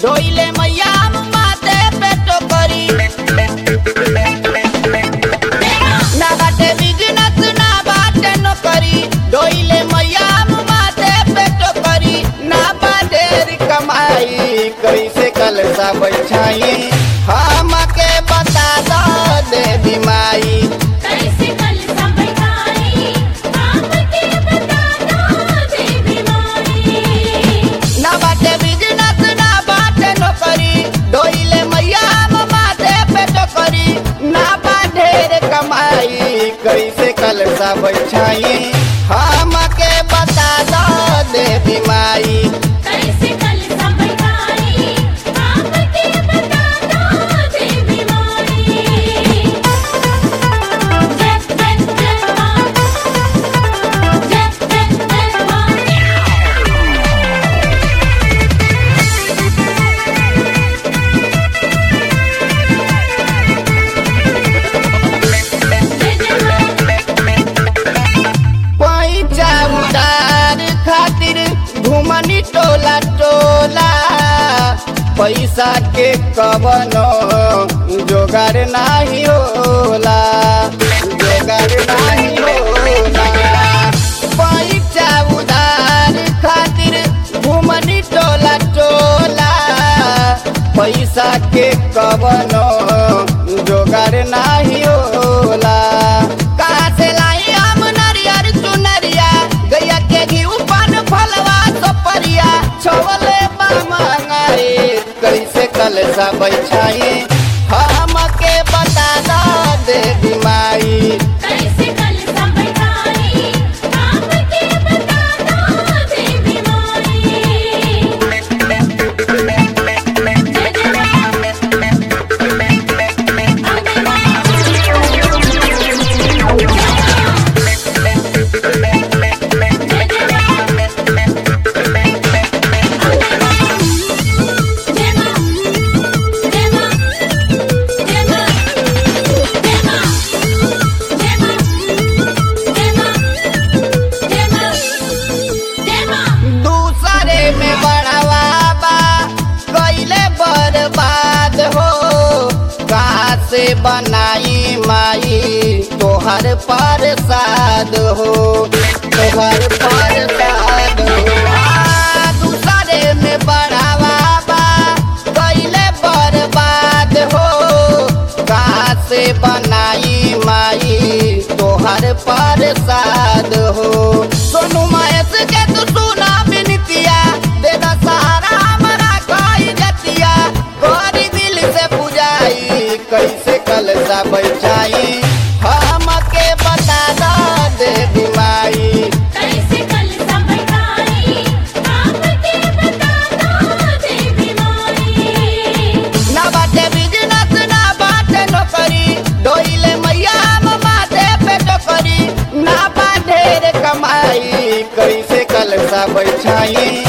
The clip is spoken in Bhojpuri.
ढोइले मैया माथे पे टोकरी ना बाटे बिजनेस ना बाटे नौकरी ढोइले मैया माथे पे टोकरी ना बाटेर कमाई कैसे कल सा बैठाई हमके बता दो देवी माई कैसे कल संभताई आपके बता दो देवी माई ना बाटे बिजनेस ना बाटे नौकरी ढोइले मैया माथे पे टोकरी ना बाटे रे कमाई कैसे कल सा बैठाई हमके बता दो देवी माई कैसे कल संभताई आपके बता दो देवी माई जय जय जय मां जय जय जय मां जय जय मां पैसा उधार खातिर घुमनी टोला टोला पैसा के कवनो जोगार नाही होला जोगार नाही होला पैसा उधार खातिर घुमनी टोला टोला पैसा के कवनो जोगार नाही होला कहाँ से लाई हम नरियर चुनरिया गैया के घी पान फलवा सपरिया छोले मंगाए कैसे कल सा बैठाई हमके बता दो देवी माई कैसे कल संभताई आपके बता दो देवी माई जय जय मां जय मां जय मां जय मां जय मां जय मां जय मां जय मां जय मां दूसरे में बढ़ावा बा कैले बर्बाद हो कहाँ से बनाई माई तोहर प्रसाद हो तोहर प्रसाद हो आ, दूसरे में बढ़ावा बा कैले बर्बाद हो कहाँ से बनाई माई तोहर प्रसाद हो सोनू महेश के तू सुना बिनतिया दे दा सहारा हमारा कोई जतिया गोरी दिल से पुजाई कैसे कल सा बैठाई हमके बता दो देवी माई कैसे कल संभताई आपके बता दो देवी माई ना बाटे बिजनेस ना बाटे नौकरी ढोइले मैया माथे पे टोकरी ना बाटे रे कमाई कैसे कल सा बैठाई